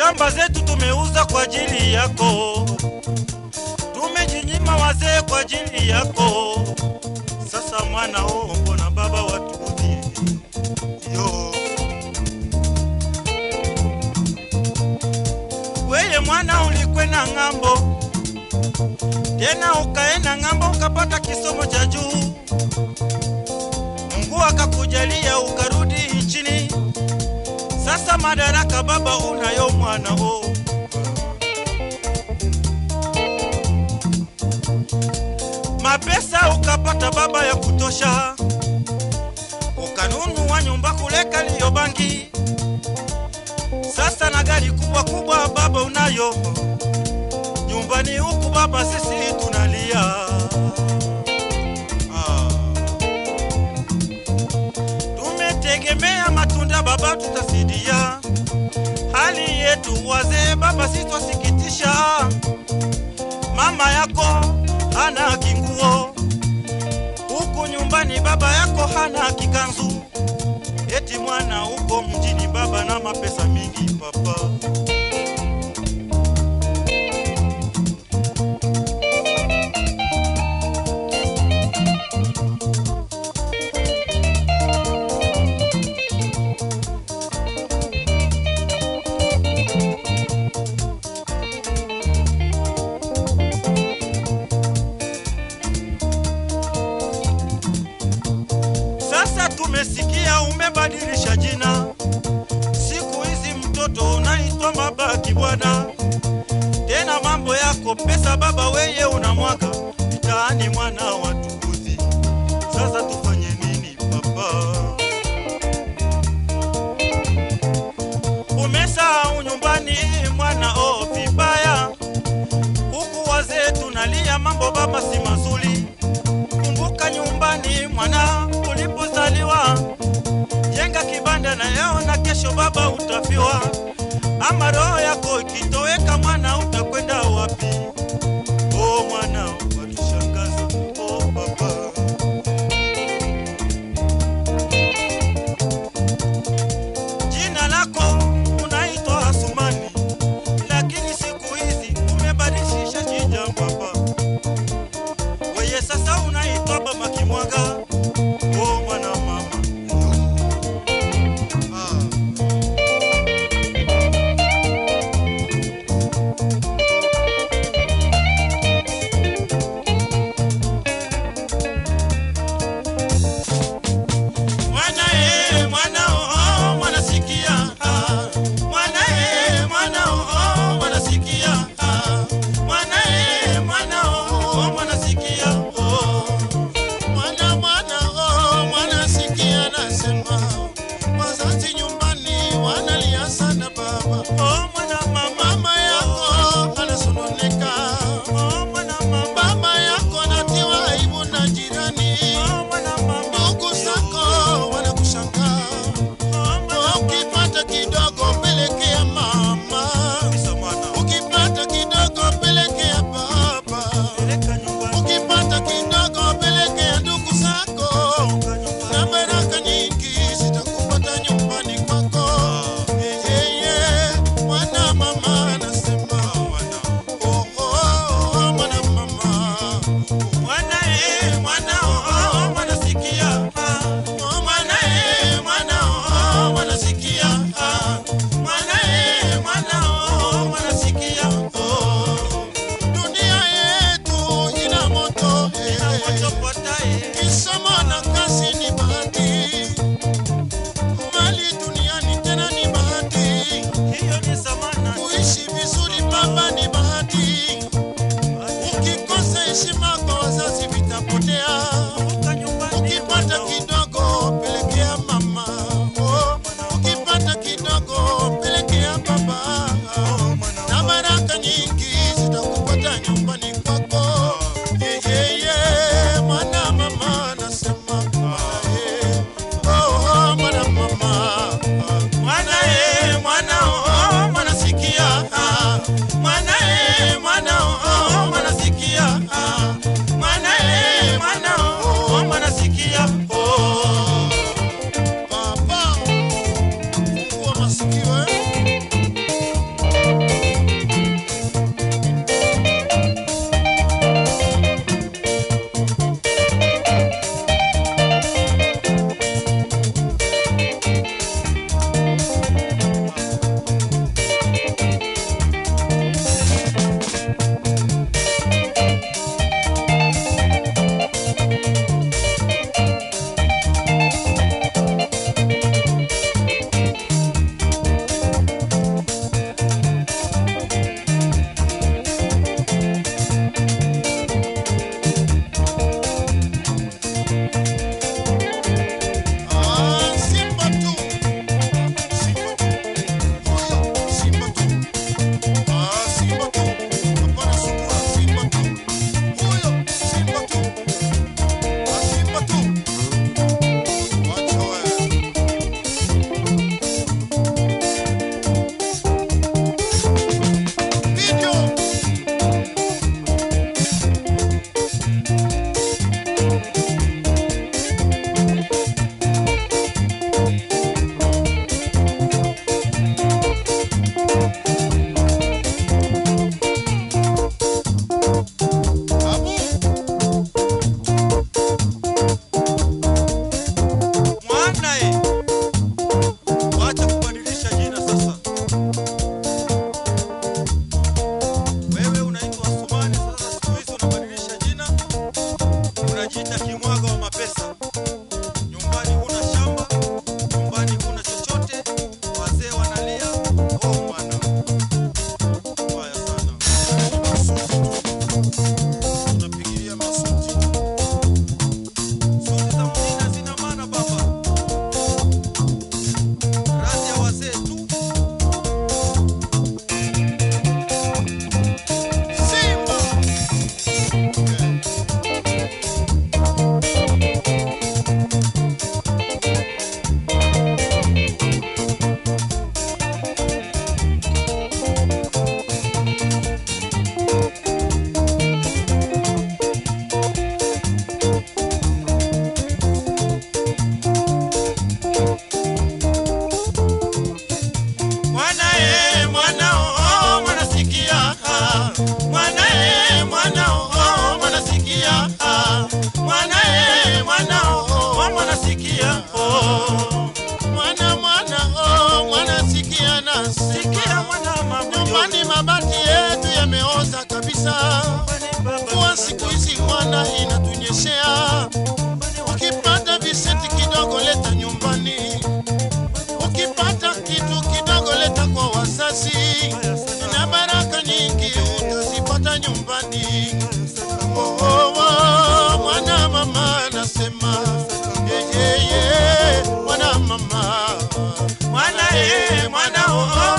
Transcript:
shamba zetu tumeuza kwa ajili yako, tumejinyima wazee kwa ajili yako. Sasa mwana oh, mbona baba watuudhie yo weye mwana ulikwenda ng'ambo, tena ukaenda ng'ambo ukapata kisomo cha juu, Mungu akakujalia ukarudi nchini. Sasa madaraka baba unayo mwana o, mapesa ukapata baba ya kutosha, ukanunua nyumba kule Kariobangi. Sasa na gari kubwa kubwa baba unayo nyumbani huku baba, sisi tunalia ah. Tumetegemea matunda baba, tutasidia hali yetu wazee baba, sitwasikitisha. Mama yako hana kinguo huku nyumbani, baba yako hana kikanzu, eti mwana huko mjini baba na mapesa mingi papa. Sasa tumesikia umebadilisha jina, siku hizi mtoto unaitwa Mabaki bwana. Tena mambo yako pesa baba, weye unamwaga mitaani, mwana wa tukuzi. Sasa tufanye nini papa? Umesahau nyumbani mwana, oh vibaya. Huku wazee tunalia, mambo baba si mazuri. Kumbuka nyumbani mwana ulipozaliwa, jenga kibanda na leo na kesho baba utafiwa. Ama roho yako ikitoweka mwana, utakwenda wapi? Oh mwana watushangaza, oh baba. Jina lako unaitwa Asumani, lakini siku hizi umebadilisha jina baba. Weye sasa unaitwa baba Kimwaga. Oh mwana mama. Ah. Mwana eh, mwana oh, mwana sikia. Ah. Mwana eh, mwana oh, mwana sikia. Ah. Mwana eh, mwana oh, mwana sikia. Oh. Mwana mwana oh, mwana sikia nasema, wazazi nyumbani wanalia sana baba. Oh mwana mama. Mama yako anasononeka, Oh mwana mama. baba yako anatiwa aibu na jirani, Oh mwana mama. ndugu zako wanakushangaa. Oh mwana Ukipata kidogo pelekea mama, Kabisa mwana. ukipata kidogo pelekea baba, Peleka nyumbani. ukipata kidogo pelekea ndugu zako. Peleka nyumbani. na baraka nyingi zitakupata nyumbani kwako. Yeye mwana mama anasema, oh, oh, oh, mwana mama, Mwana eh, mwana oh, mwana sikia. Ah. oh, mwana eh, mwana oh, mwana sikia, Ah. Mwana eh, mwana oh, mwana sikia. oh, dunia yetu ina moto, Ina eh, moto potaye. kisomo na kazi ni bahati, mali duniani tena ni bahati. Hiyo ni zamana. Kuishi vizuri baba ni bahati, ukikosa heshima kwa wazazi vitapotea. Kumbuka nyumbani. Ukipata kidogo pelekea mama, oh, ukipata kidogo pelekea baba, na baraka nyingi zitakupata nyumbani kwako. Yeyeye mwana mama anasema, eh, oh, oh, mwana mama Mwana eh, mwana oh, mwana sikia. Ah. Mwana eh, mwana oh, mwana sikia. Ah. Mwana eh, mwana mwana e mwana o mwana sikia oh mwana mwana oh, mwana sikia nasi sikia mwana mama nyumbani mabati yetu yameoza kabisa kuwa siku hizi mwana inatunyeshea ukipata viseti kidogo leta nyumbani ukipata kitu kidogo leta kwa wazazi na baraka nyingi utazipata nyumbani oh, oh, oh, mwana mama anasema yeah, yeah, yeah, mwana mama mwana e mwana o